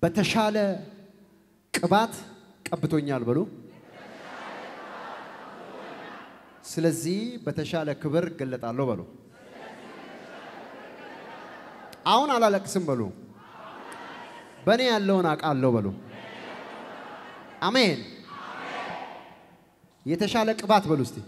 በተሻለ ቅባት ቀብቶኛል በሉ። ስለዚህ በተሻለ ክብር እገለጣለሁ በሉ። አሁን አላለቅስም በሉ። በእኔ ያለውን አውቃለሁ በሉ። አሜን። የተሻለ ቅባት በሉ እስቲ።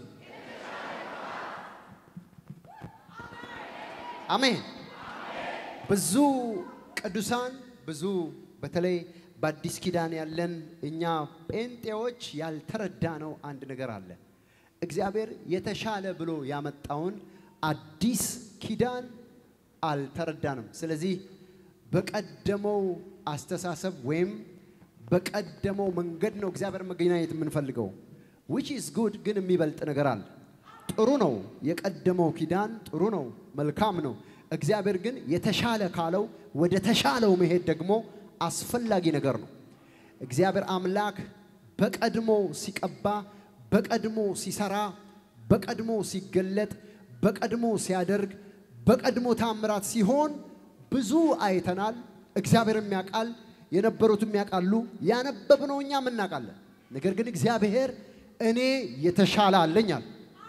አሜን። ብዙ ቅዱሳን ብዙ በተለይ በአዲስ ኪዳን ያለን እኛ ጴንጤዎች ያልተረዳነው አንድ ነገር አለ። እግዚአብሔር የተሻለ ብሎ ያመጣውን አዲስ ኪዳን አልተረዳንም። ስለዚህ በቀደመው አስተሳሰብ ወይም በቀደመው መንገድ ነው እግዚአብሔር መገናኘት የምንፈልገው። ዊች ኢዝ ጉድ ግን የሚበልጥ ነገር አለ። ጥሩ ነው፣ የቀደመው ኪዳን ጥሩ ነው፣ መልካም ነው። እግዚአብሔር ግን የተሻለ ካለው ወደ ተሻለው መሄድ ደግሞ አስፈላጊ ነገር ነው። እግዚአብሔር አምላክ በቀድሞ ሲቀባ፣ በቀድሞ ሲሰራ፣ በቀድሞ ሲገለጥ፣ በቀድሞ ሲያደርግ፣ በቀድሞ ታምራት ሲሆን ብዙ አይተናል። እግዚአብሔርም ያውቃል፣ የነበሩትም ያውቃሉ፣ ያነበብነው እኛም እናውቃለን። ነገር ግን እግዚአብሔር እኔ የተሻለ አለኛል።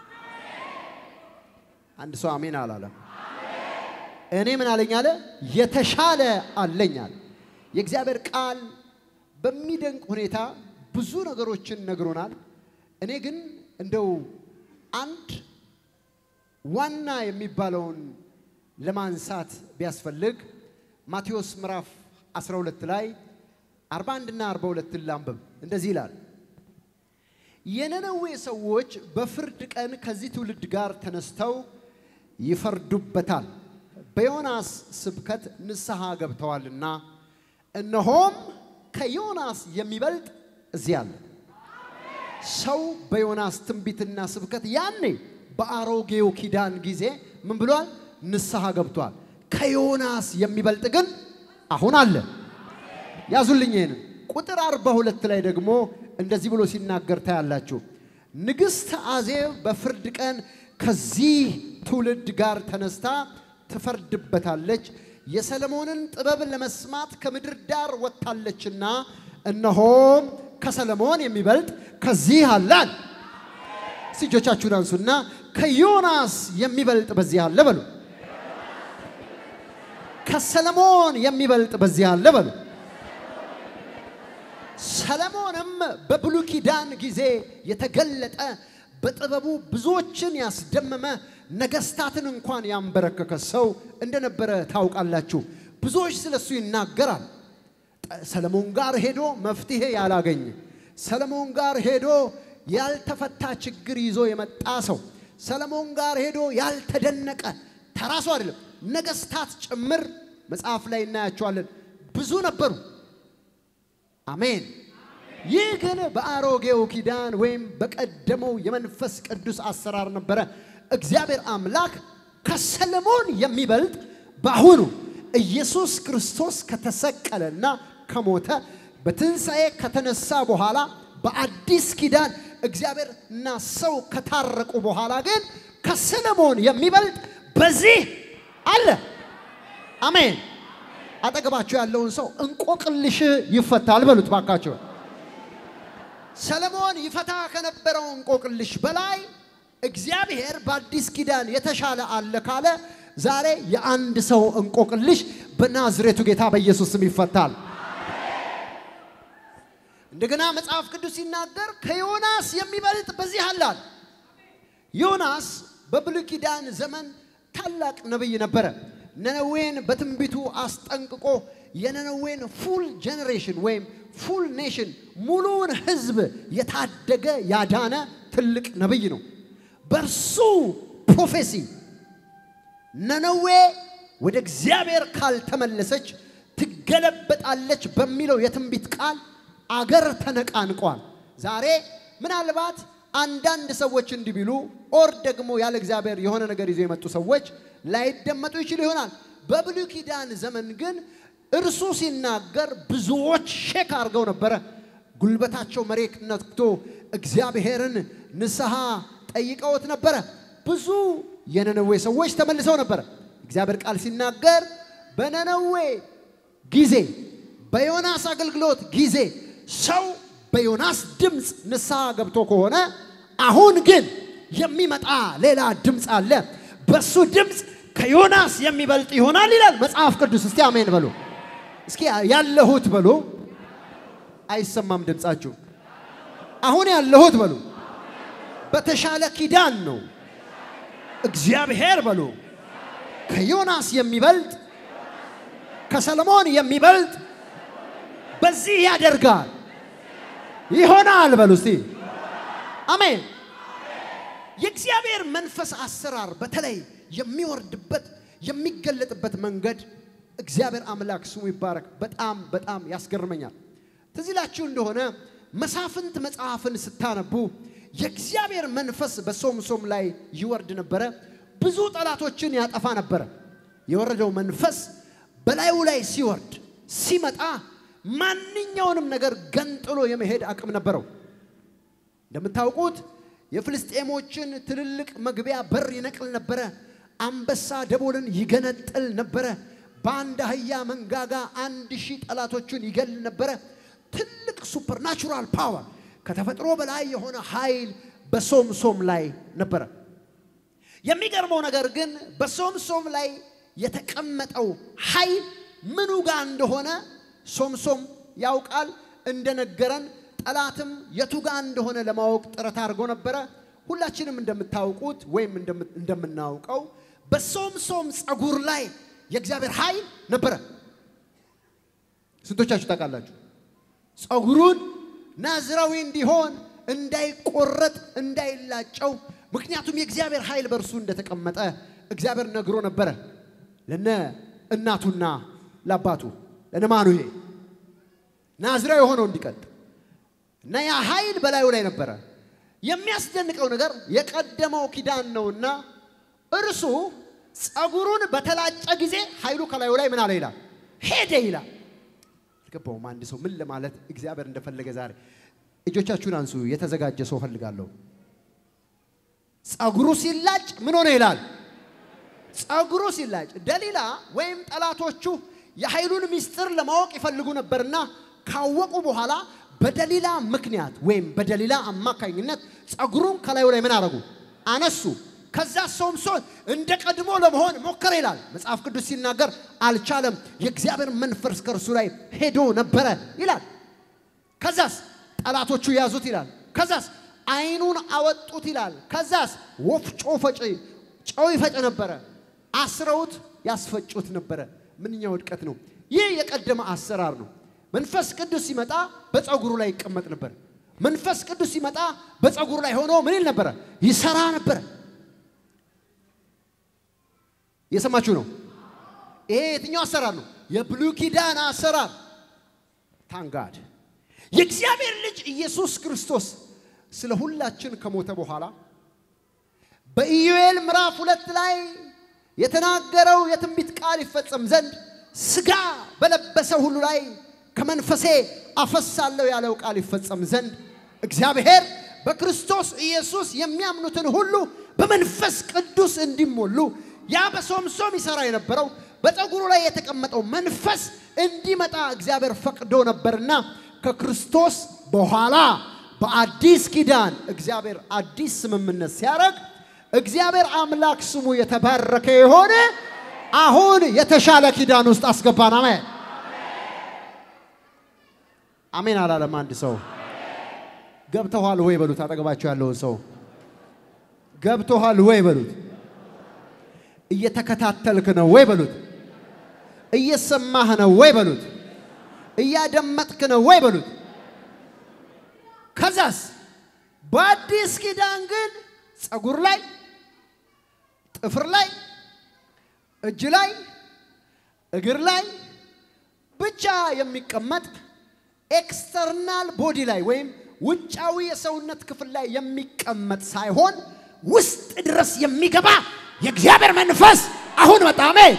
አንድ ሰው አሜን አላለም። እኔ ምን አለኝ አለ? የተሻለ አለኛል። የእግዚአብሔር ቃል በሚደንቅ ሁኔታ ብዙ ነገሮችን ነግሮናል። እኔ ግን እንደው አንድ ዋና የሚባለውን ለማንሳት ቢያስፈልግ ማቴዎስ ምዕራፍ 12 ላይ 41 እና 42 ላንብብ። እንደዚህ ይላል የነነዌ ሰዎች በፍርድ ቀን ከዚህ ትውልድ ጋር ተነስተው ይፈርዱበታል፣ በዮናስ ስብከት ንስሐ ገብተዋልና፣ እነሆም ከዮናስ የሚበልጥ እዚህ አለ። ሰው በዮናስ ትንቢትና ስብከት ያኔ በአሮጌው ኪዳን ጊዜ ምን ብሏል? ንስሐ ገብቷል። ከዮናስ የሚበልጥ ግን አሁን አለ። ያዙልኝ ይህንን ቁጥር አርባ ሁለት ላይ ደግሞ እንደዚህ ብሎ ሲናገር ታያላችሁ። ንግሥት አዜብ በፍርድ ቀን ከዚህ ትውልድ ጋር ተነስታ ትፈርድበታለች፣ የሰለሞንን ጥበብ ለመስማት ከምድር ዳር ወጥታለችና እነሆም ከሰለሞን የሚበልጥ ከዚህ አላል። እጆቻችሁን አንሱና ከዮናስ የሚበልጥ በዚህ አለ በሉ። ከሰለሞን የሚበልጥ በዚህ አለ በሉ። ሰለሞንም በብሉይ ኪዳን ጊዜ የተገለጠ በጥበቡ ብዙዎችን ያስደመመ ነገስታትን እንኳን ያንበረከከ ሰው እንደነበረ ታውቃላችሁ። ብዙዎች ስለሱ ይናገራል። ሰለሞን ጋር ሄዶ መፍትሄ ያላገኘ፣ ሰለሞን ጋር ሄዶ ያልተፈታ ችግር ይዞ የመጣ ሰው፣ ሰለሞን ጋር ሄዶ ያልተደነቀ ተራሱ አይደለም ነገስታት ጭምር መጽሐፍ ላይ እናያቸዋለን። ብዙ ነበሩ። አሜን። ይህ ግን በአሮጌው ኪዳን ወይም በቀደመው የመንፈስ ቅዱስ አሰራር ነበረ። እግዚአብሔር አምላክ ከሰለሞን የሚበልጥ በአሁኑ ኢየሱስ ክርስቶስ ከተሰቀለና ከሞተ በትንሣኤ ከተነሳ በኋላ በአዲስ ኪዳን እግዚአብሔር እና ሰው ከታረቁ በኋላ ግን ከሰለሞን የሚበልጥ በዚህ አለ። አሜን። አጠገባቸው ያለውን ሰው እንቆቅልሽ ይፈታል በሉት ባካቸው። ሰለሞን ይፈታ ከነበረው እንቆቅልሽ በላይ እግዚአብሔር በአዲስ ኪዳን የተሻለ አለ ካለ ዛሬ የአንድ ሰው እንቆቅልሽ በናዝሬቱ ጌታ በኢየሱስ ስም ይፈታል። እንደገና መጽሐፍ ቅዱስ ሲናገር ከዮናስ የሚበልጥ በዚህ አላል። ዮናስ በብሉይ ኪዳን ዘመን ታላቅ ነቢይ ነበረ። ነነዌን በትንቢቱ አስጠንቅቆ የነነዌን ፉል ጄኔሬሽን ወይም ፉል ኔሽን ሙሉውን ሕዝብ የታደገ ያዳነ ትልቅ ነቢይ ነው። በእርሱ ፕሮፌሲ ነነዌ ወደ እግዚአብሔር ካልተመለሰች ትገለበጣለች በሚለው የትንቢት ቃል አገር ተነቃንቋል። ዛሬ ምናልባት አንዳንድ ሰዎች እንዲህ ቢሉ ኦር ደግሞ ያለ እግዚአብሔር የሆነ ነገር ይዞ የመጡ ሰዎች ላይደመጡ ይችሉ ይሆናል። በብሉይ ኪዳን ዘመን ግን እርሱ ሲናገር ብዙዎች ሼክ አድርገው ነበረ። ጉልበታቸው መሬት ነክቶ እግዚአብሔርን ንስሐ ጠይቀውት ነበረ። ብዙ የነነዌ ሰዎች ተመልሰው ነበረ። እግዚአብሔር ቃል ሲናገር በነነዌ ጊዜ በዮናስ አገልግሎት ጊዜ ሰው በዮናስ ድምፅ ንስሐ ገብቶ ከሆነ አሁን ግን የሚመጣ ሌላ ድምፅ አለ። በሱ ድምፅ ከዮናስ የሚበልጥ ይሆናል ይላል መጽሐፍ ቅዱስ። እስቲ አሜን በሉ። እስኪ ያለሁት በሉ። አይሰማም ድምፃችሁ። አሁን ያለሁት በሉ በተሻለ ኪዳን ነው። እግዚአብሔር በሉ ከዮናስ የሚበልጥ ከሰለሞን የሚበልጥ በዚህ ያደርጋል ይሆናል በሉ እስቲ አሜን። የእግዚአብሔር መንፈስ አሰራር በተለይ የሚወርድበት የሚገለጥበት መንገድ እግዚአብሔር አምላክ ስሙ ይባረክ። በጣም በጣም ያስገርመኛል። ትዝ ይላችሁ እንደሆነ መሳፍንት መጽሐፍን ስታነቡ የእግዚአብሔር መንፈስ በሶምሶም ላይ ይወርድ ነበረ። ብዙ ጠላቶችን ያጠፋ ነበረ። የወረደው መንፈስ በላዩ ላይ ሲወርድ ሲመጣ ማንኛውንም ነገር ገንጥሎ የመሄድ አቅም ነበረው። እንደምታውቁት የፍልስጤሞችን ትልልቅ መግቢያ በር ይነቅል ነበረ። አንበሳ ደቦልን ይገነጥል ነበረ። በአንድ አህያ መንጋጋ አንድ ሺህ ጠላቶቹን ይገል ነበረ። ትልቅ ሱፐርናቹራል ፓወር ከተፈጥሮ በላይ የሆነ ኃይል በሶምሶም ላይ ነበረ። የሚገርመው ነገር ግን በሶምሶም ላይ የተቀመጠው ኃይል ምኑ ጋር እንደሆነ ሶምሶም ያውቃል። እንደነገረን ጠላትም የቱ ጋር እንደሆነ ለማወቅ ጥረት አድርጎ ነበረ። ሁላችንም እንደምታውቁት ወይም እንደምናውቀው በሶምሶም ጸጉር ላይ የእግዚአብሔር ኃይል ነበረ። ስንቶቻችሁ ታውቃላችሁ? ጸጉሩን ናዝራዊ እንዲሆን እንዳይቆረጥ እንዳይላጨው፣ ምክንያቱም የእግዚአብሔር ኃይል በእርሱ እንደተቀመጠ እግዚአብሔር ነግሮ ነበረ ለነ እናቱና ለአባቱ ለነ ማኑሄ ናዝራዊ የሆነው እንዲቀጥ እና ያ ኃይል በላዩ ላይ ነበረ። የሚያስደንቀው ነገር የቀደመው ኪዳን ነውና እርሱ ጸጉሩን በተላጨ ጊዜ ኃይሉ ከላዩ ላይ ምን አለ ይላል ሄደ ይላል። አልገባውም። አንድ ሰው ምን ለማለት እግዚአብሔር እንደፈለገ ዛሬ እጆቻችሁን አንሱ። የተዘጋጀ ሰው ፈልጋለሁ። ጸጉሩ ሲላጭ ምን ሆነ ይላል። ጸጉሩ ሲላጭ ደሊላ ወይም ጠላቶቹ የኃይሉን ምስጢር ለማወቅ ይፈልጉ ነበርና ካወቁ በኋላ በደሊላ ምክንያት ወይም በደሊላ አማካኝነት ጸጉሩን ከላዩ ላይ ምን አረጉ? አነሱ። ከዛ ሶምሶን እንደ ቀድሞ ለመሆን ሞከረ ይላል መጽሐፍ ቅዱስ ሲናገር፣ አልቻለም። የእግዚአብሔር መንፈስ ከእርሱ ላይ ሄዶ ነበረ ይላል። ከዛስ ጠላቶቹ ያዙት ይላል። ከዛስ ዓይኑን አወጡት ይላል። ከዛስ ወፍጮ ፈጭ ጨው ይፈጭ ነበረ። አስረውት ያስፈጩት ነበረ። ምንኛ ውድቀት ነው! ይህ የቀደመ አሰራር ነው። መንፈስ ቅዱስ ሲመጣ በፀጉሩ ላይ ይቀመጥ ነበር። መንፈስ ቅዱስ ሲመጣ በፀጉሩ ላይ ሆኖ ምን ይል ነበረ? ይሰራ ነበረ። እየሰማችሁ ነው? ይሄ የትኛው አሰራር ነው? የብሉይ ኪዳን አሰራር። ታንጋድ የእግዚአብሔር ልጅ ኢየሱስ ክርስቶስ ስለ ሁላችን ከሞተ በኋላ በኢዩኤል ምዕራፍ ሁለት ላይ የተናገረው የትንቢት ቃል ይፈጸም ዘንድ ሥጋ በለበሰ ሁሉ ላይ ከመንፈሴ አፈሳለሁ ያለው ቃል ይፈጸም ዘንድ እግዚአብሔር በክርስቶስ ኢየሱስ የሚያምኑትን ሁሉ በመንፈስ ቅዱስ እንዲሞሉ ያ በሶምሶም ይሠራ የነበረው በፀጉሩ ላይ የተቀመጠው መንፈስ እንዲመጣ እግዚአብሔር ፈቅዶ ነበርና ከክርስቶስ በኋላ በአዲስ ኪዳን እግዚአብሔር አዲስ ስምምነት ሲያደርግ እግዚአብሔር አምላክ ስሙ የተባረከ የሆነ አሁን የተሻለ ኪዳን ውስጥ አስገባን። አሜን አሜን አላለም አንድ ሰው። ገብተኋል ወይ በሉት። አጠገባቸው ያለውን ሰው ገብተኋል ወይ በሉት። እየተከታተልክ ነው ወይ በሉት። እየሰማህ ነው ወይ በሉት። እያደመጥክ ነው ወይ በሉት። ከዛስ በአዲስ ኪዳን ግን ፀጉር ላይ፣ ጥፍር ላይ፣ እጅ ላይ፣ እግር ላይ ብቻ የሚቀመጥ ኤክስተርናል ቦዲ ላይ ወይም ውጫዊ የሰውነት ክፍል ላይ የሚቀመጥ ሳይሆን ውስጥ ድረስ የሚገባ የእግዚአብሔር መንፈስ አሁን መጣ። አሜን።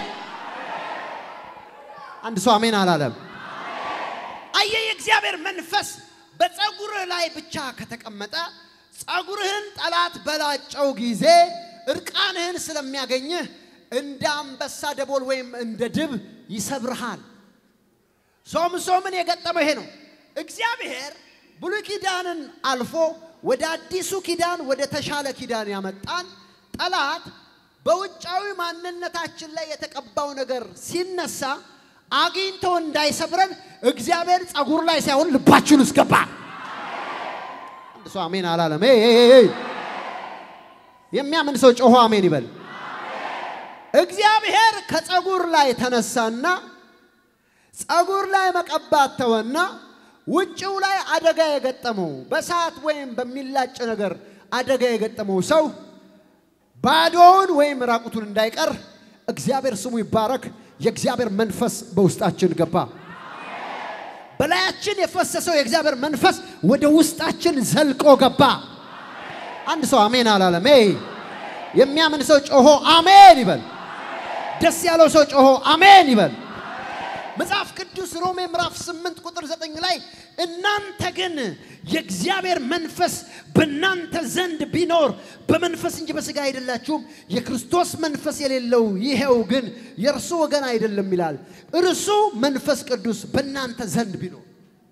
አንድ ሰው አሜን አላለም። አየ የእግዚአብሔር መንፈስ በፀጉርህ ላይ ብቻ ከተቀመጠ ፀጉርህን ጠላት በላጨው ጊዜ እርቃንህን ስለሚያገኝህ እንደ አንበሳ ደቦል ወይም እንደ ድብ ይሰብርሃል። ሶምሶምን የገጠመው ይሄ ነው። እግዚአብሔር ብሉይ ኪዳንን አልፎ ወደ አዲሱ ኪዳን ወደ ተሻለ ኪዳን ያመጣን ጠላት በውጫዊ ማንነታችን ላይ የተቀባው ነገር ሲነሳ አግኝቶ እንዳይሰብረን እግዚአብሔር ጸጉር ላይ ሳይሆን ልባችን ውስጥ ገባ። አንድ ሰው አሜን አላለም? ኤይ ኤይ ኤይ! የሚያምን ሰው ጮሆ አሜን ይበል። እግዚአብሔር ከጸጉር ላይ ተነሳና ጸጉር ላይ መቀባት ተወና ውጭው ላይ አደጋ የገጠመው በሰዓት ወይም በሚላጭ ነገር አደጋ የገጠመው ሰው ባዶውን ወይም ራቁቱን እንዳይቀር እግዚአብሔር ስሙ ይባረክ። የእግዚአብሔር መንፈስ በውስጣችን ገባ። በላያችን የፈሰሰው የእግዚአብሔር መንፈስ ወደ ውስጣችን ዘልቆ ገባ። አንድ ሰው አሜን አላለም? ኤይ! የሚያምን ሰው ጮሆ አሜን ይበል። ደስ ያለው ሰው ጮሆ አሜን ይበል። መጽሐፍ ቅዱስ ሮሜ ምዕራፍ 8 ቁጥር 9 ላይ እናንተ ግን የእግዚአብሔር መንፈስ በእናንተ ዘንድ ቢኖር በመንፈስ እንጂ በሥጋ አይደላችሁም፣ የክርስቶስ መንፈስ የሌለው ይሄው ግን የእርሱ ወገን አይደለም ይላል። እርሱ መንፈስ ቅዱስ በእናንተ ዘንድ ቢኖር።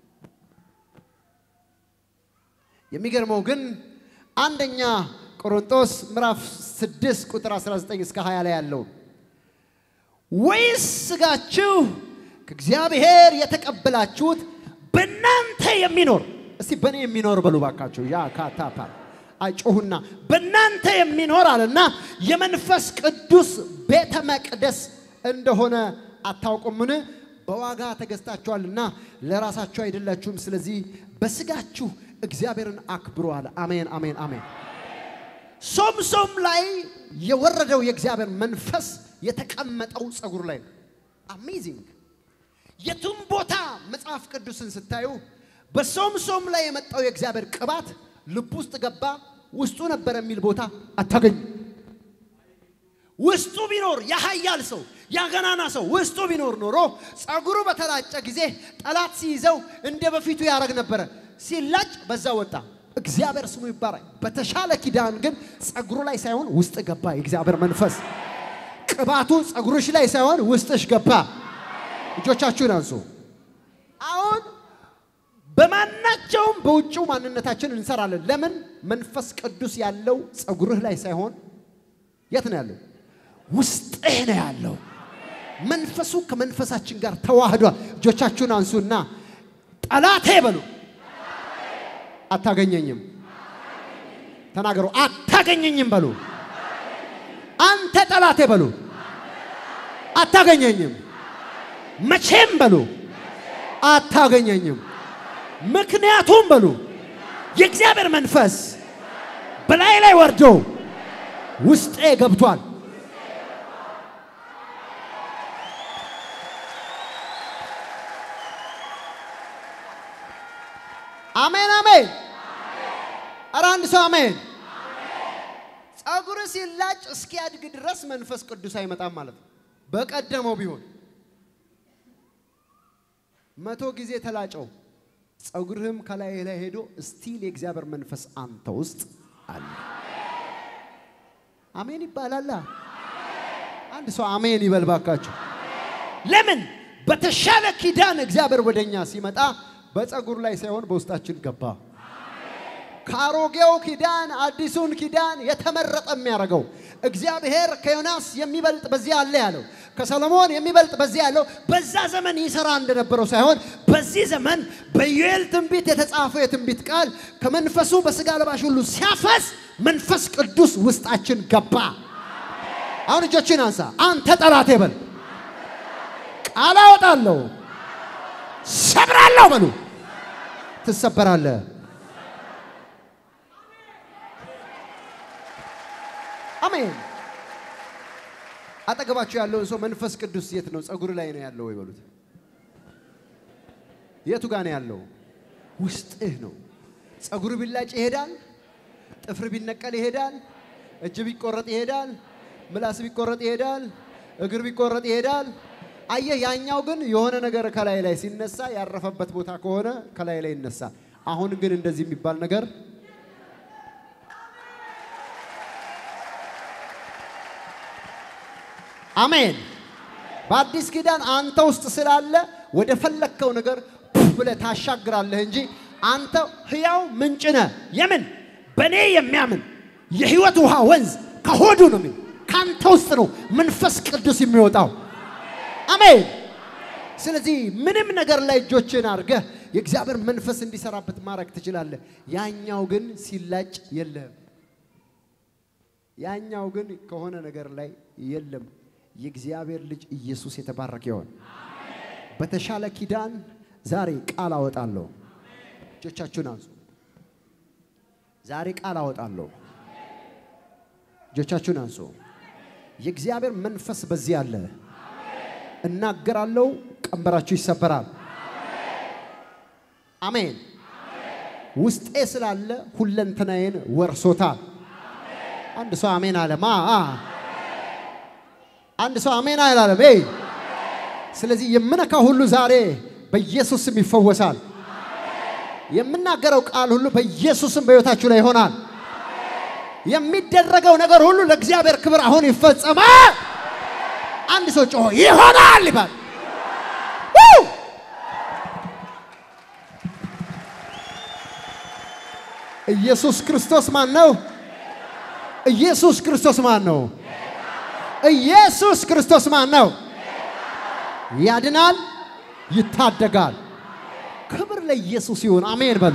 የሚገርመው ግን አንደኛ ቆሮንቶስ ምዕራፍ 6 ቁጥር 19 እስከ 20 ላይ ያለው ወይስ ሥጋችሁ ከእግዚአብሔር የተቀበላችሁት በእናንተ የሚኖር እስቲ በእኔ የሚኖር በሉ ባካችሁ። ያ ካታፓ አይጮሁና በእናንተ የሚኖር አለና የመንፈስ ቅዱስ ቤተ መቅደስ እንደሆነ አታውቁምን? በዋጋ ተገዝታችኋልና ለራሳችሁ አይደላችሁም። ስለዚህ በሥጋችሁ እግዚአብሔርን አክብሩ አለ። አሜን፣ አሜን፣ አሜን። ሶምሶም ላይ የወረደው የእግዚአብሔር መንፈስ የተቀመጠው ጸጉር ላይ ነው። አሜዚንግ የቱም ቦታ መጽሐፍ ቅዱስን ስታዩ በሶምሶም ላይ የመጣው የእግዚአብሔር ቅባት ልብ ውስጥ ገባ፣ ውስጡ ነበር የሚል ቦታ አታገኙ። ውስጡ ቢኖር የኃያል ሰው ያገናና ሰው ውስጡ ቢኖር ኖሮ ጸጉሩ በተላጨ ጊዜ ጠላት ሲይዘው እንደ በፊቱ ያደረግ ነበረ። ሲላጭ በዛ ወጣ። እግዚአብሔር ስሙ ይባረክ። በተሻለ ኪዳን ግን ጸጉሩ ላይ ሳይሆን ውስጥ ገባ የእግዚአብሔር መንፈስ። ቅባቱ ጸጉርሽ ላይ ሳይሆን ውስጥሽ ገባ። እጆቻችሁን አንሱ። አሁን በማናቸውም በውጭው ማንነታችን እንሰራለን። ለምን? መንፈስ ቅዱስ ያለው ጸጉርህ ላይ ሳይሆን የት ነው ያለው? ውስጥህ ነው ያለው። መንፈሱ ከመንፈሳችን ጋር ተዋህዷል። እጆቻችሁን አንሱና ጠላቴ በሉ፣ አታገኘኝም። ተናገሩ፣ አታገኘኝም በሉ። አንተ ጠላቴ በሉ፣ አታገኘኝም መቼም በሉ አታገኘኝም። ምክንያቱም በሉ የእግዚአብሔር መንፈስ በላይ ላይ ወርዶ ውስጤ ገብቷል። አሜን አሜን። ኧረ አንድ ሰው አሜን። ጸጉር ሲላጭ እስኪያድግ ድረስ መንፈስ ቅዱስ አይመጣም ማለት ነው። በቀደመው ቢሆን መቶ ጊዜ ተላጨው፣ ጸጉርህም ከላይ ላይ ሄዶ ስቲል የእግዚአብሔር መንፈስ አንተ ውስጥ አለ። አሜን ይባላል። አንድ ሰው አሜን ይበል ባካችሁ። ለምን በተሻለ ኪዳን እግዚአብሔር ወደኛ ሲመጣ በጸጉር ላይ ሳይሆን በውስጣችን ገባ። ከአሮጌው ኪዳን አዲሱን ኪዳን የተመረጠ የሚያደርገው እግዚአብሔር ከዮናስ የሚበልጥ በዚህ አለ ያለው ከሰሎሞን የሚበልጥ በዚህ ያለው በዛ ዘመን ይሰራ እንደነበረው ሳይሆን በዚህ ዘመን በዩኤል ትንቢት የተጻፈው የትንቢት ቃል ከመንፈሱ በስጋ ለባሽ ሁሉ ሲያፈስ መንፈስ ቅዱስ ውስጣችን ገባ። አሁን እጆችን አንሳ። አንተ ጠላቴ በል፣ ቃል አወጣለሁ፣ ሰብራለሁ በሉ። ትሰበራለህ። አሜን። አጠገባችሁ ያለውን ሰው መንፈስ ቅዱስ የት ነው? ጸጉር ላይ ነው ያለው ወይ በሉት። የቱ ጋር ነው ያለው? ውስጥህ ነው። ጸጉር ቢላጭ ይሄዳል። ጥፍር ቢነቀል ይሄዳል። እጅ ቢቆረጥ ይሄዳል። ምላስ ቢቆረጥ ይሄዳል። እግር ቢቆረጥ ይሄዳል። አየህ፣ ያኛው ግን የሆነ ነገር ከላይ ላይ ሲነሳ ያረፈበት ቦታ ከሆነ ከላይ ላይ ይነሳል። አሁን ግን እንደዚህ የሚባል ነገር አሜን። በአዲስ ኪዳን አንተ ውስጥ ስላለ ወደ ፈለግከው ነገር ብለህ ታሻግራለህ እንጂ አንተ ሕያው ምንጭ ነህ። የምን በእኔ የሚያምን የሕይወት ውሃ ወንዝ ከሆዱ ነው የሚል ከአንተ ውስጥ ነው መንፈስ ቅዱስ የሚወጣው። አሜን። ስለዚህ ምንም ነገር ላይ እጆችን አድርገህ የእግዚአብሔር መንፈስ እንዲሰራበት ማድረግ ትችላለህ። ያኛው ግን ሲላጭ የለህም። ያኛው ግን ከሆነ ነገር ላይ የለም። የእግዚአብሔር ልጅ ኢየሱስ የተባረከ ይሆን። በተሻለ ኪዳን ዛሬ ቃል አወጣለሁ። እጆቻችሁን አንሱ። ዛሬ ቃል አወጣለሁ። እጆቻችሁን አንሱ። የእግዚአብሔር መንፈስ በዚህ አለ። እናገራለሁ። ቀንበራችሁ ይሰበራል። አሜን። ውስጤ ስላለ ሁለንተናዬን ወርሶታል። አንድ ሰው አሜን አለ። ማ አንድ ሰው አሜን አላለም። ይ ስለዚህ የምነካ ሁሉ ዛሬ በኢየሱስ ስም ይፈወሳል። የምናገረው ቃል ሁሉ በኢየሱስ ስም በሕይወታችሁ ላይ ይሆናል። የሚደረገው ነገር ሁሉ ለእግዚአብሔር ክብር አሁን ይፈጸማል። አንድ ሰው ጮሆ ይሆናል ይባል። ኢየሱስ ክርስቶስ ማን ነው? ኢየሱስ ክርስቶስ ማን ነው? ኢየሱስ ክርስቶስ ማን ነው? ያድናል፣ ይታደጋል። ክብር ለኢየሱስ ይሁን። አሜን በሉ።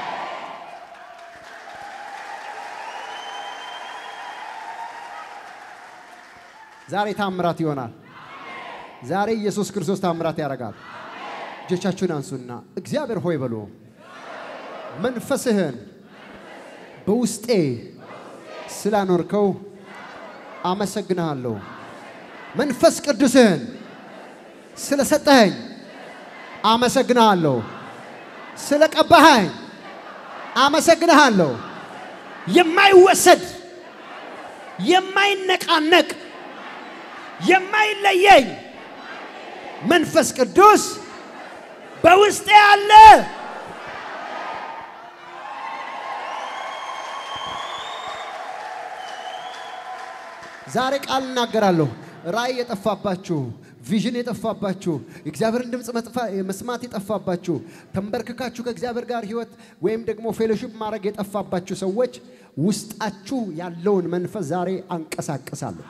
ዛሬ ታምራት ይሆናል። ዛሬ ኢየሱስ ክርስቶስ ታምራት ያደርጋል። እጆቻችሁን አንሱና እግዚአብሔር ሆይ በሉ። መንፈስህን በውስጤ ስላኖርከው አመሰግንሃለሁ። መንፈስ ቅዱስህን ስለሰጠኸኝ አመሰግንሃለሁ። ስለቀባኸኝ አመሰግንሃለሁ። የማይወሰድ የማይነቃነቅ የማይለየኝ መንፈስ ቅዱስ በውስጤ አለ። ዛሬ ቃል እናገራለሁ። ራእይ የጠፋባችሁ ቪዥን የጠፋባችሁ የእግዚአብሔርን ድምፅ መስማት የጠፋባችሁ ተንበርክካችሁ ከእግዚአብሔር ጋር ህይወት ወይም ደግሞ ፌሎሺፕ ማድረግ የጠፋባችሁ ሰዎች ውስጣችሁ ያለውን መንፈስ ዛሬ አንቀሳቅሳለሁ።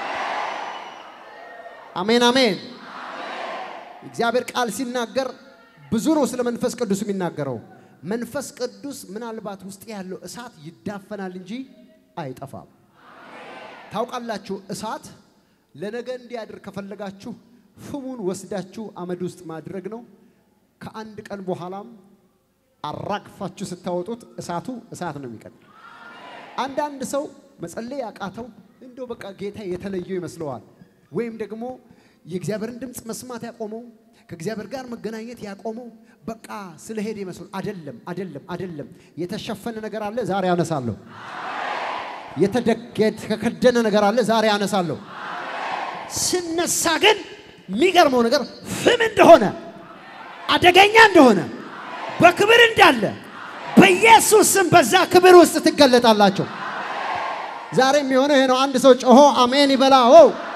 አሜን አሜን። እግዚአብሔር ቃል ሲናገር ብዙ ነው ስለ መንፈስ ቅዱስ የሚናገረው። መንፈስ ቅዱስ ምናልባት ውስጥ ያለው እሳት ይዳፈናል እንጂ አይጠፋም። ታውቃላችሁ፣ እሳት ለነገ እንዲያድር ከፈለጋችሁ ፍሙን ወስዳችሁ አመድ ውስጥ ማድረግ ነው። ከአንድ ቀን በኋላም አራግፋችሁ ስታወጡት እሳቱ እሳት ነው የሚቀጥል። አንዳንድ ሰው መጸለይ ያቃተው እንደው በቃ ጌታ የተለየው ይመስለዋል። ወይም ደግሞ የእግዚአብሔርን ድምፅ መስማት ያቆመው ከእግዚአብሔር ጋር መገናኘት ያቆመው በቃ ስለሄደ ይመስሉ። አደለም፣ አደለም፣ አደለም። የተሸፈነ ነገር አለ፣ ዛሬ አነሳለሁ። የተከደነ ነገር አለ፣ ዛሬ አነሳለሁ። ስነሳ ግን የሚገርመው ነገር ፍም እንደሆነ አደገኛ እንደሆነ በክብር እንዳለ በኢየሱስ ስም በዛ ክብር ውስጥ ትገለጣላቸው። ዛሬ የሚሆነው ይሄ ነው። አንድ ሰው ጮሆ አሜን ይበላው።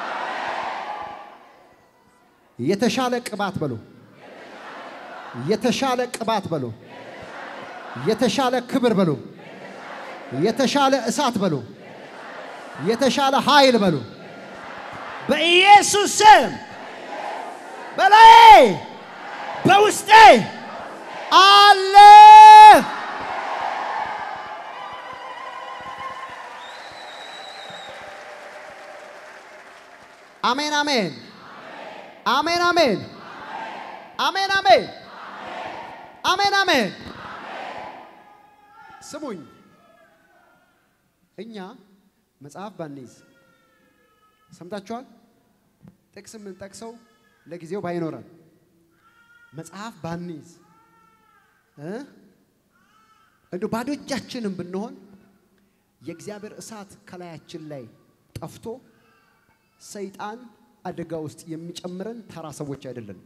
የተሻለ ቅባት በሉ። የተሻለ ቅባት በሉ። የተሻለ ክብር በሉ። የተሻለ እሳት በሉ። የተሻለ ኃይል በሉ። በኢየሱስ ስም በላይ በውስጤ አለ። አሜን አሜን አሜን አሜን አሜን አሜን አሜን አሜን። ስሙኝ፣ እኛ መጽሐፍ ባንይዝ ሰምታችኋል። ጥቅስ የምንጠቅሰው ለጊዜው ባይኖረን መጽሐፍ ባንይዝ እንደ ባዶ እጃችንም ብንሆን የእግዚአብሔር እሳት ከላያችን ላይ ጠፍቶ ሰይጣን አደጋ ውስጥ የሚጨምረን ተራ ሰዎች አይደለንም።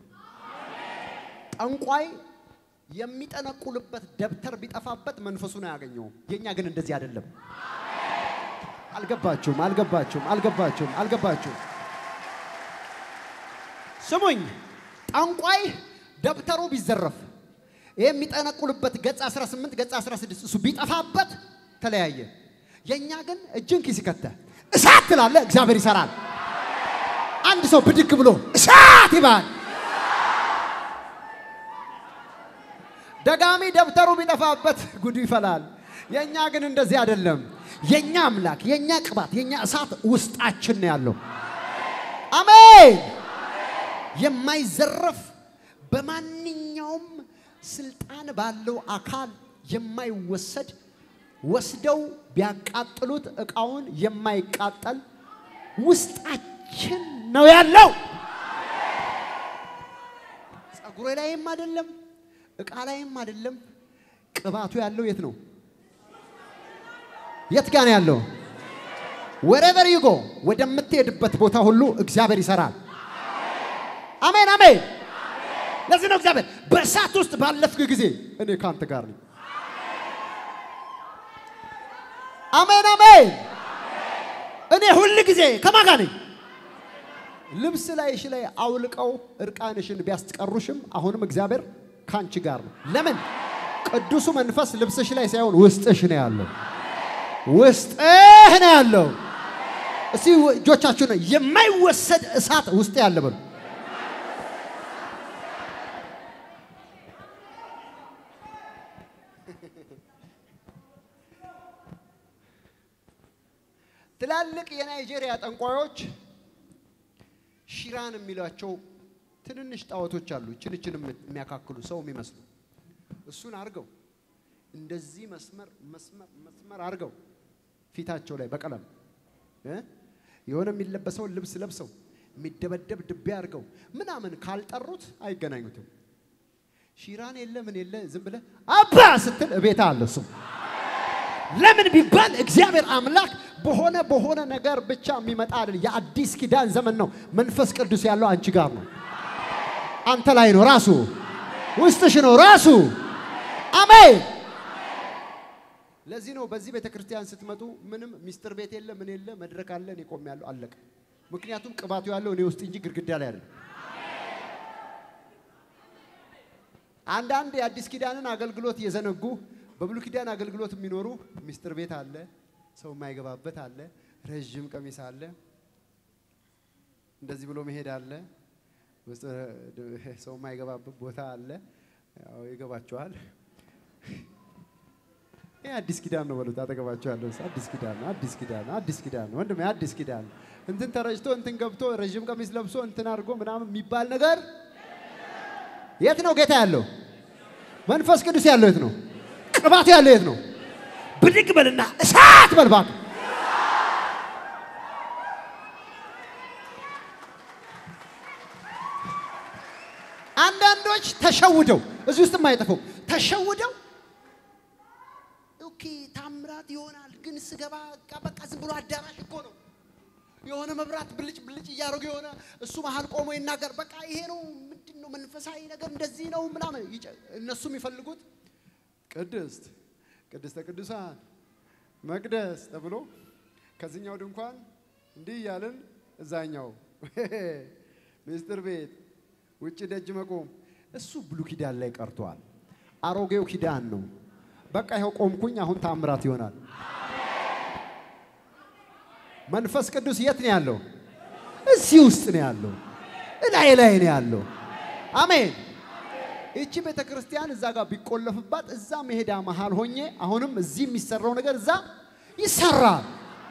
ጠንቋይ የሚጠነቁልበት ደብተር ቢጠፋበት መንፈሱን አያገኘውም። የእኛ ግን እንደዚህ አይደለም። አልገባችሁም? አልገባችሁም? አልገባችሁም? አልገባችሁም? ስሙኝ፣ ጠንቋይ ደብተሩ ቢዘረፍ ይሄ የሚጠነቁልበት ገጽ 18 ገጽ 16 እሱ ቢጠፋበት ተለያየ። የእኛ ግን እጅን ኪስ ከተህ እሳት ትላለህ፣ እግዚአብሔር ይሰራል። አንድ ሰው ብድግ ብሎ እሳት ይባል። ደጋሚ ደብተሩ ቢጠፋበት ጉዱ ይፈላል። የእኛ ግን እንደዚህ አይደለም። የእኛ አምላክ፣ የእኛ ቅባት፣ የእኛ እሳት ውስጣችን ነው ያለው። አሜን። የማይዘረፍ በማንኛውም ስልጣን ባለው አካል የማይወሰድ ወስደው ቢያቃጥሉት እቃውን የማይቃጠል ውስጣችን ነው ያለው። ጸጉሬ ላይም አይደለም፣ እቃ ላይም አይደለም። ቅባቱ ያለው የት ነው? የት ጋር ነው ያለው? ወሬቨር ዩጎ ወደምትሄድበት ቦታ ሁሉ እግዚአብሔር ይሰራል። አሜን አሜን። ለዚህ ነው እግዚአብሔር በእሳት ውስጥ ባለፍክ ጊዜ እኔ ከአንተ ጋር ነኝ። አሜን አሜን። እኔ ሁል ጊዜ ከማን ጋር ነኝ? ልብስ ላይሽ ላይ አውልቀው እርቃንሽን ቢያስቀሩሽም አሁንም እግዚአብሔር ካንቺ ጋር ነው። ለምን? ቅዱሱ መንፈስ ልብስሽ ላይ ሳይሆን ውስጥሽ ነው ያለው። ውስጥህ ነው ያለው። እስቲ እጆቻችሁ ነው የማይወሰድ እሳት ውስጥ ያለ በሉ። ትላልቅ የናይጄሪያ ጠንቋዮች ሺራን የሚሏቸው ትንንሽ ጣዖቶች አሉ። ችንችን የሚያካክሉ ሰው የሚመስሉ እሱን አርገው እንደዚህ መስመር መስመር መስመር አርገው ፊታቸው ላይ በቀለም እ የሆነ የሚለበሰውን ልብስ ለብሰው የሚደበደብ ድቤ አድርገው ምናምን ካልጠሩት አይገናኙትም። ሺራን የለ ምን የለ ዝም ብለህ አባ ስትል እቤታ አለ እሱ። ለምን ቢባል እግዚአብሔር አምላክ በሆነ በሆነ ነገር ብቻ የሚመጣ አይደል። የአዲስ ኪዳን ዘመን ነው። መንፈስ ቅዱስ ያለው አንቺ ጋር ነው፣ አንተ ላይ ነው፣ ራሱ ውስጥሽ ነው ራሱ። አሜን። ለዚህ ነው በዚህ ቤተ ክርስቲያን ስትመጡ ምንም ሚስጥር ቤት የለ ምን የለ መድረክ አለ፣ እኔ ቆሜያለሁ፣ አለቀ። ምክንያቱም ቅባቱ ያለው እኔ ውስጥ እንጂ ግድግዳ ላይ አይደለም። አንዳንድ የአዲስ ኪዳንን አገልግሎት እየዘነጉ በብሉ ኪዳን አገልግሎት የሚኖሩ ሚስጥር ቤት አለ፣ ሰው የማይገባበት አለ፣ ረዥም ቀሚስ አለ፣ እንደዚህ ብሎ መሄድ አለ፣ ሰው የማይገባበት ቦታ አለ። ያው ይገባቸዋል። ይህ አዲስ ኪዳን ነው በሉት። አጠገባቸው ያለው አዲስ ኪዳን ነው፣ አዲስ ኪዳን ነው፣ አዲስ ኪዳን ነው ወንድሜ፣ አዲስ ኪዳን ነው። እንትን ተረጭቶ እንትን ገብቶ ረዥም ቀሚስ ለብሶ እንትን አድርጎ ምናምን የሚባል ነገር የት ነው ጌታ ያለው? መንፈስ ቅዱስ ያለው የት ነው? ቅባቱ ያለው የት ነው? ብድግ በልና እሳት በልባት አንዳንዶች ተሸውደው እዚህ ውስጥ የማይጠፋው ተሸውደው ኦኬ ታምራት ይሆናል፣ ግን ስገባ በቃ ዝም ብሎ አዳራሽ እኮ ነው። የሆነ መብራት ብልጭ ብልጭ እያደረጉ የሆነ እሱ መሀል ቆሞ ይናገር። በቃ ይሄ ነው ምንድን ነው መንፈሳዊ ነገር እንደዚህ ነው ምናምን። እነሱ የሚፈልጉት ቅድስት ቅድስተ ቅዱሳን መቅደስ ተብሎ ከዚህኛው ድንኳን እንዲህ እያልን እዛኛው ምስጢር ቤት ውጭ ደጅ መቆም እሱ ብሉ ኪዳን ላይ ቀርቷል። አሮጌው ኪዳን ነው። በቃ ይኸው ቆምኩኝ፣ አሁን ታምራት ይሆናል። መንፈስ ቅዱስ የት ነው ያለው? እዚህ ውስጥ ነው ያለው። እላይ ላይ ነው ያለው። አሜን። ይቺ ቤተ ክርስቲያን እዛ ጋር ቢቆለፍባት እዛ መሄዳ መሃል ሆኜ አሁንም እዚህ የሚሰራው ነገር እዛ ይሰራል።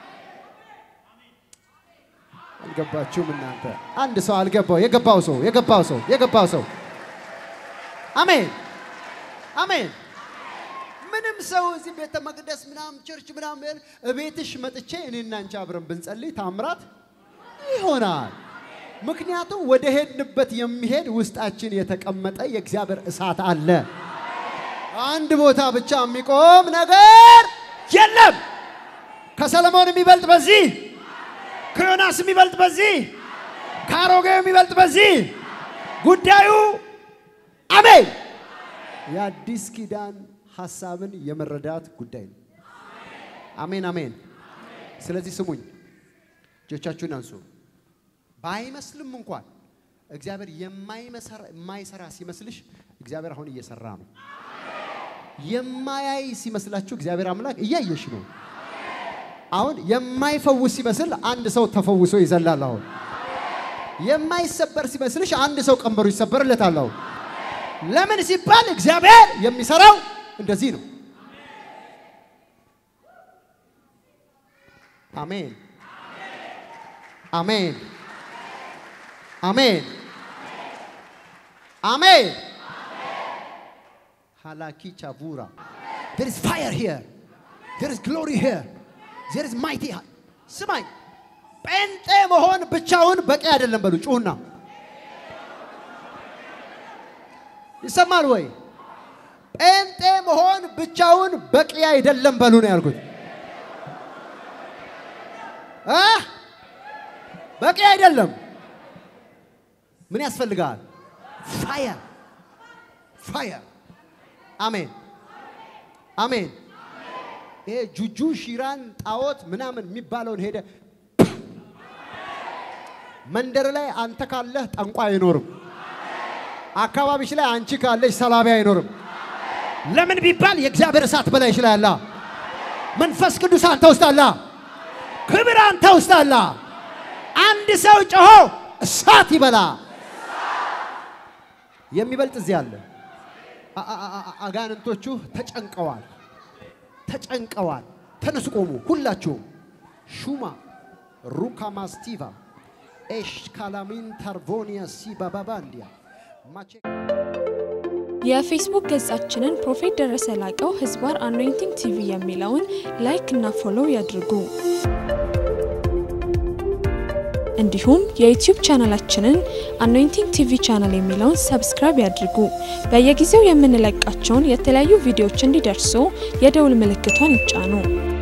አልገባችሁም እናንተ? አንድ ሰው አልገባው። የገባው ሰው የገባው ሰው የገባው ሰው አሜን አሜን። ምንም ሰው እዚህ ቤተ መቅደስ ምናምን ቸርች ምናምን እቤትሽ መጥቼ እኔና አንቺ አብረን ብንጸልይ ታምራት ይሆናል። ምክንያቱም ወደ ሄድንበት የሚሄድ ውስጣችን የተቀመጠ የእግዚአብሔር እሳት አለ። አንድ ቦታ ብቻ የሚቆም ነገር የለም። ከሰለሞን የሚበልጥ በዚህ፣ ከዮናስ የሚበልጥ በዚህ፣ ከአሮጌው የሚበልጥ በዚህ ጉዳዩ አሜን የአዲስ ኪዳን ሐሳብን የመረዳት ጉዳይ ነው። አሜን አሜን። ስለዚህ ስሙኝ፣ እጆቻችሁን አንሱ። ባይመስልም እንኳን እግዚአብሔር የማይሰራ ሲመስልሽ እግዚአብሔር አሁን እየሰራ ነው። የማያይ ሲመስላችሁ እግዚአብሔር አምላክ እያየሽ ነው። አሁን የማይፈውስ ሲመስል አንድ ሰው ተፈውሶ ይዘላል። አሁን የማይሰበር ሲመስልሽ አንድ ሰው ቀንበሩ ይሰበርለታል። አሁን ለምን ሲባል እግዚአብሔር የሚሰራው እንደዚህ ነው። አሜን አሜን አሜን አሜን። ሃላኪ ቻቡራ there is fire here there is glory here there is mighty ስማኝ፣ ጴንጤ መሆን ብቻውን በቂ አይደለም። በሉ ጩሁና፣ ይሰማል ወይ? ጴንጤ መሆን ብቻውን በቂ አይደለም። በሉ ነው ያልኩት። እ በቂ አይደለም። ምን ያስፈልጋል? ፋየር ፋየር። አሜን አሜን። ይሄ ጁጁ ሺራን ጣዖት ምናምን የሚባለውን ሄደ መንደር ላይ አንተ ካለህ ጠንቋ አይኖርም። አካባቢሽ ላይ አንቺ ካለሽ ሰላቢ አይኖርም። ለምን ቢባል የእግዚአብሔር እሳት በላይሽ ላይ አለ። መንፈስ ቅዱስ አንተ ውስጥ አለ። ክብር አንተ ውስጥ አለ። አንድ ሰው ጮሆ እሳት ይበላ። የሚበልጥ እዚህ አለ። አጋንንቶቹ ተጨንቀዋል፣ ተጨንቀዋል። ተነሱ፣ ቆሙ። ሁላችሁም ሹማ ሩካማስቲቫ ኤሽ ካላሚን ታርቮኒያ ሲባባባንዲያ ማቼ የፌስቡክ ገጻችንን ፕሮፌት ደረሰ ላቀው ህዝባር አኖይንቲንግ ቲቪ የሚለውን ላይክ እና ፎሎው ያድርጉ። እንዲሁም የዩቲዩብ ቻናላችንን አኖይንቲንግ ቲቪ ቻናል የሚለውን ሰብስክራይብ ያድርጉ። በየጊዜው የምንለቃቸውን የተለያዩ ቪዲዮዎች እንዲደርሱ የደውል ምልክቷን ይጫኑ።